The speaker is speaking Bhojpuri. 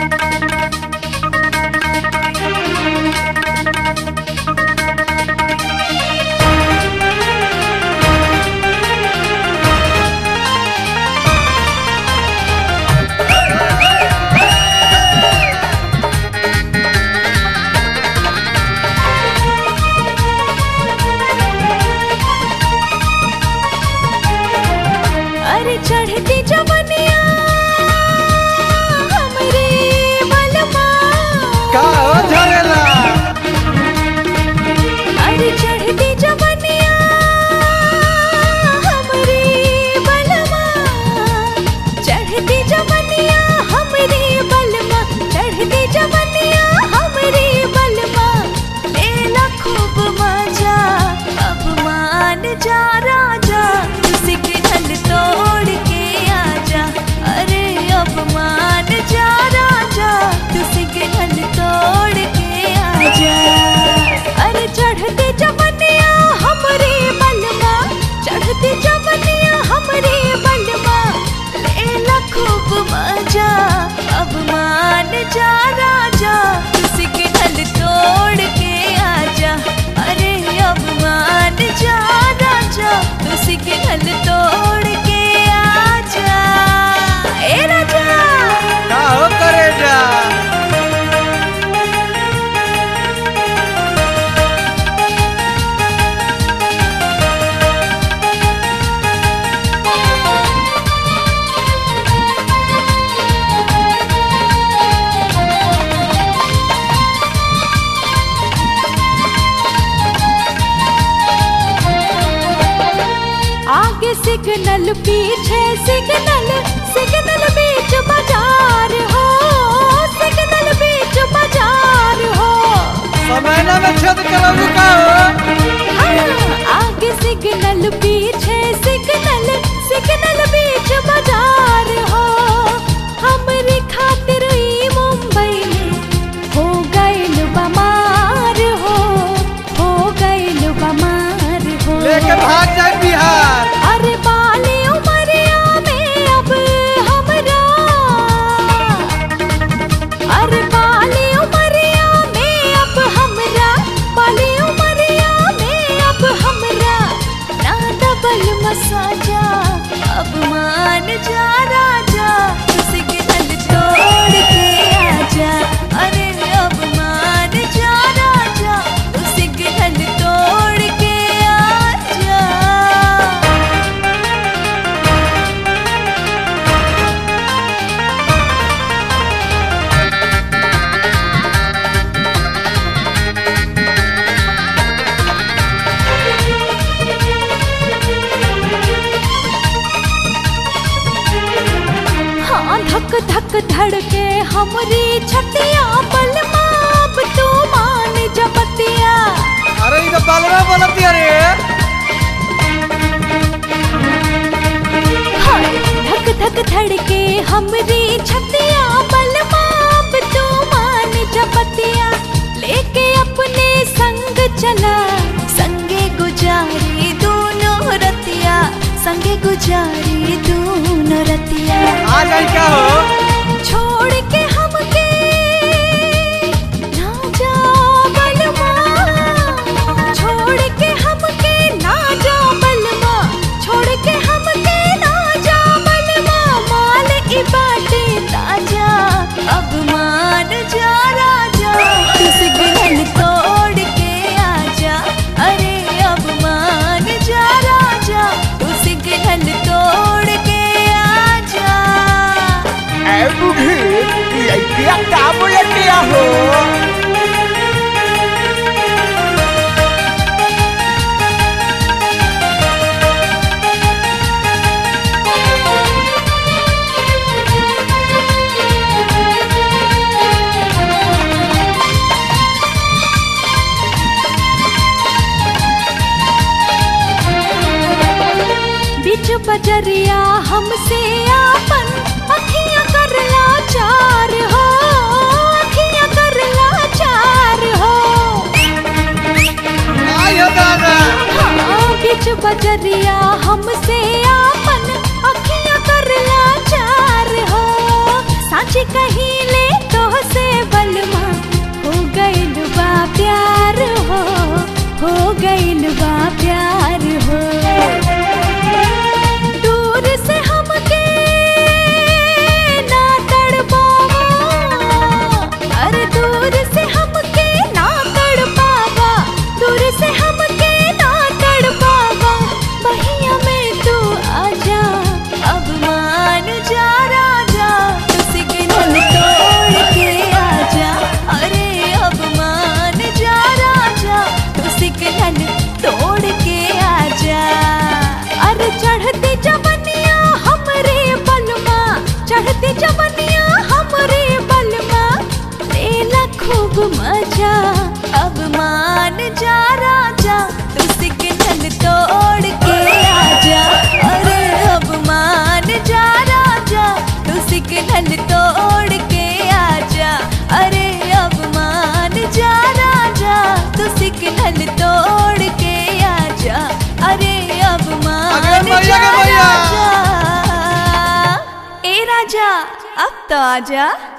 अरे चढ़ती जवनिया हमरे बलमा का हो झरेला अरे चढ़ती जवनिया हमरे बलमा चढ़ती जवनिया हमरे बलमा चढ़ती जवनिया हमरे बलमा लेला खूब मजा अब मान जा राजा सिग्नल तोड़ के आजा अरे अब मान जा राजा तू सिग्नल तोड़ के आजा अरे चढ़ते जवनिया हमरे बलमा चढ़ते जवनिया हमरे बलमा लेला खूब मजा अब मान जा राजा तू सिग्नल तोड़ के आजा अरे अब मान जा राजा तू सिग्नल तोड़ के आजा ए राजा का हो करेजा आगे सिग्नल पीछे सिग्नल सिग्नल बीच बाजार हो सिग्नल बीच बाजार हो समयना में छेद करबू का हो हाँ, आगे सिग्नल पीछे सिग्नल सिग्नल बीच बाजार हो हमरे खातिर ई मुंबई में हो गइल बमार हो हो गइल बमार हो लेके भाग जाए बिहार अरे बाली उमरिया में अब हमरा अरे बाली उमरिया में अब हमरा बाली उमरिया में अब हमरा ना डबल मसाजा अब मान जा राजा सिग्नल तोड़ के आजा अरे अब मान जा राजा सिग्नल तोड़ के आजा हाँ धक धक धड़के हमरी छतिया बलमा अब तू मान जबतिया अरे ई तो बालवा बोलती अरे हाय धक धक धड़के हमरी छतिया बलमा अब तू मान जबतिया लेके अपने संग चला संगे गुजारी दोनों रतिया संगे गुजारी दोनों रतिया आ जाई क्या हो छोड़ के हमके ना जा बलमा छोड़ के हमके ना जा बलमा छोड़ के हमके ना जा बलमा माल ई बाटे ताजा अब मान जा राजा तू सिग्नल तोड़ के आजा अरे अब मान जा राजा तू सिग्नल तोड़ के आजा ए बूढ़ी लइकिया का बोलतिया हो बिच बजरिया हमसे आपन अखियां करला चार हो अखियां करला चार हो आई हो दादा हाँ बिच बजरिया हमसे आपन अखियां करला चार हो साच कहीं ले तो राजा अब मान जा राजा तू सिग्नल तोड़ के आजा अरे अब मान जा राजा तू सिग्नल तोड़ के आजा अरे अब मान जा राजा तू सिग्नल तोड़ के आजा अरे अब मान अगे मैया, जा अगे मैया। राजा ए राजा अब तो आजा